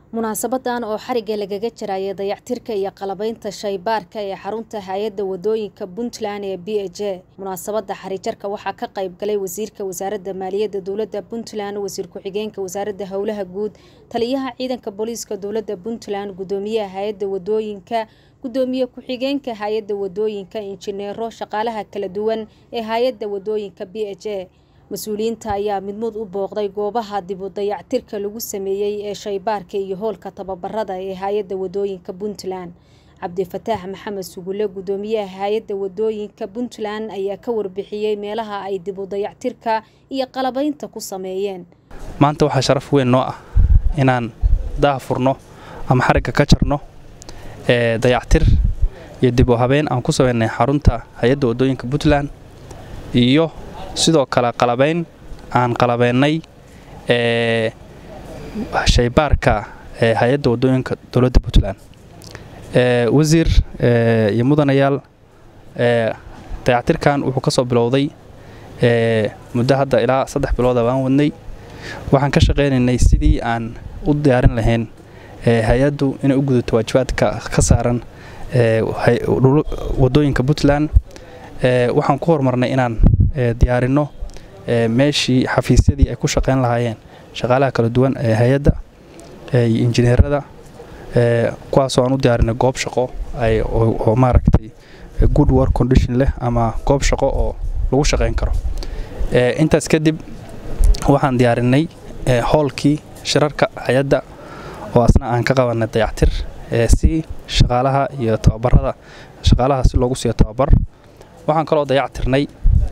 munaasabadan oo xarigga lagaga jarayay dayactirka iyo qalabaynta shaybaarka ee xarunta hay-adda wadooyinka puntland ee b h a munaasabada xarijarka waxaa ka qayb galay wasiirka wasaaradda maaliyadda dowladda puntland wasiir ku-xigeenka wasaaradda howlaha guud taliyaha ciidanka booliiska dowladda puntland gudoomiyaha hay-adda wadooyinka gudoomiye ku-xigeenka hay-adda wadooyinka injineero shaqaalaha kala duwan ee hay-adda wadooyinka b h a mas-uuliyiinta ayaa midmud u booqday goobaha dib u dayactirka lagu sameeyey ee shaybaarka iyo hoolka tababarada ee hay-adda wadooyinka puntland cabdifataax maxamed sugulle gudoomiyaha hay-adda wadooyinka puntland ayaa ka warbixiyey meelaha ay dib u dayactirka iyo qalabaynta ku sameeyeen maanta waxaa sharaf weyn noo ah inaan daha furno ama xarigga ka jarno ee dayactir iyo dib u habeen aan ku sameynay xarunta hay-adda wadooyinka puntland iyo sidoo kale qalabayn aan qalabeynay ee shaybaarka ee hay-adda wadooyinka dowladda puntland wasiir iyo mudanayaal dayactirkan wuxuu ka soo bilowday muddo hadda ilaa saddex bilooda baan wadnay waxaan ka shaqaynaynay sidii aan u diyaarin lahayn hay-addu inay u gudato waajibaadka ka saaran wadooyinka puntland waxaan ku horumarnay inaan diyaarinno meeshii xafiisyadii ay ku shaqayn lahaayeen shaqaalaha kala duwan ee hay-adda iyo injineerada kuwaasoo aan u diyaarinay goob shaqo oo maaragtay good work condition leh ama goob shaqo oo lagu shaqayn karo intaas kadib waxaan diyaarinay hoolkii shirarka hay-adda oo asna aan ka qabanay dayactir si shaqaalaha iyo tababarada shaqaalaha si loogu siiyo tababar waxaan kaloo dayactirnay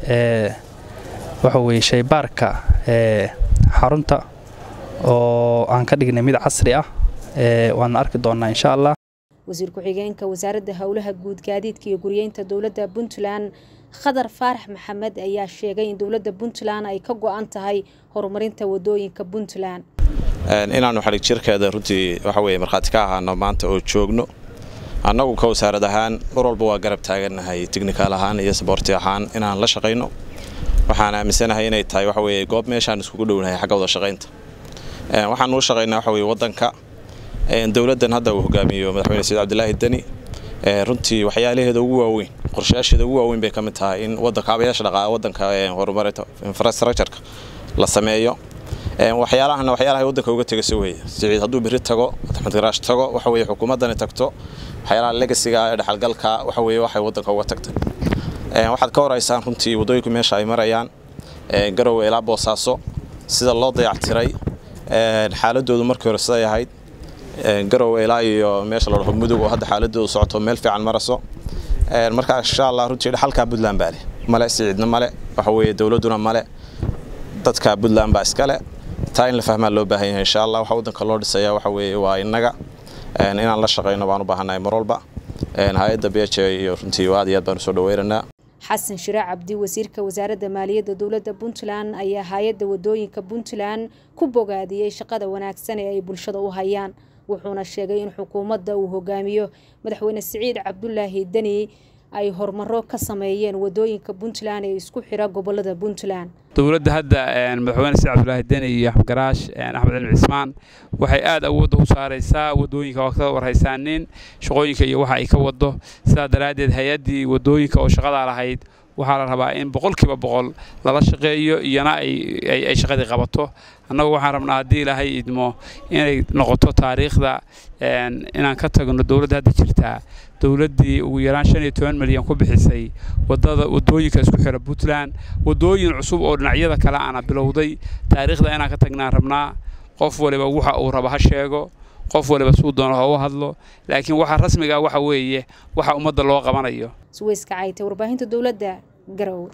waxa weye shaybaarka xarunta oo aan ka dhignay mid casri ah waana arki doonnaa insha allah wasiir ku-xigeenka wasaaradda howlaha guud gaadiidka iyo guryeynta dowladda puntland khadar faarax maxamed ayaa sheegay in dowladda puntland ay ka go-an tahay horumarinta wadooyinka puntland inaannu xadhig jirkeeda runtii waxa weye markhaati ka ahaano maanta oo joogno annagu ka wasaarad ahaan mar walba waa garab taagannahay tignikaal ahaan iyo saboorti ahaan inaan la shaqayno waxaan aaminsanahay inay tahay waxa weye goob meeshaan iskugu dhownahay xagga wada shaqaynta waxaan uu shaqaynaa waxa weye waddanka dowladdan hadda uu hogaamiyo madaxweyne sayid cabdilaahi deni runtii waxyaalaheeda ugu waaweyn qorshayaasheeda ugu waaweyn bay ka mid tahay in waddanka abayaasha dhaqaa waddanka horumarinta infrastructureka la sameeyo waxyaalahana waxyaalaha waddanka uga tegayso weeye siciid hadduu berri tago axmed garaash tago waxa weye xukuumaddani tagto waxyaalaha legasiga ee dhexalgalka waxa weye waxay waddanka uga tagtay waxaad ka horeysaan runtii waddooyinku meesha ay marayaan garowe ilaa boosaaso sida loo dayactiray xaaladoodu markii hore siday ahayd garowe ilaa iyo meesha la dhaho mudug oo hadda xaaladoodu socoto meel fiican maraso marka insha allah runtii halkaa puntland baa leh male siciidna male waxa weeye dowladduna male dadka puntland baa iskale taa in la fahmaa loo baahan yahay insha allah waxa waddanka loo dhisaya waxa weeye waa innaga inaan la shaqayno baan u baahannahay mar walba hay-adda b h iyo runtii aad iyo aad baan usoo dhaweynaynaa xasan shiraac cabdi wasiirka wasaaradda maaliyadda dowladda puntland ayaa hay-adda wadooyinka puntland ku bogaadiyey shaqada wanaagsan ee ay bulshada u hayaan wuxuuna sheegay in xukuumadda uu hogaamiyo madaxweyne siciid cabdulaahi deni ay horumaro ka sameeyeen wadooyinka puntland ee isku xira gobolada puntland dowladda hadda madaxweyne siciid cabdulaahi deni iyo axmed garaash axmed cilmi cismaan waxay aad awoodda u saaraysaa wadooyinka waa ka warhaysaanin shaqooyinka iyo waxa ay ka wado sidaa daraaddeed hay-addii wadooyinka oo shaqadaa lahayd waxaa la rabaa in boqolkiiba boqol lala shaqeeyo iyana ay shaqadii qabato annagu waxaan rabnaa haddii ilaahay idmo inay noqoto taariikhda inaan ka tagno dowladda hadda jirtaa dowladdii ugu yaraan shan iyo toban milyan ku bixisay wadada wadooyinka isku xira puntland wadooyin cusub oo dhinacyada kale ana bilowday taariikhda inaan ka tagnaan rabnaa qof waliba waxa uu raba ha sheego qof waliba suu doono ha u hadlo laakiin waxa rasmiga waxa weeye waxa ummadda loo qabanayo suweyska caytay warbaahinta dowladda garow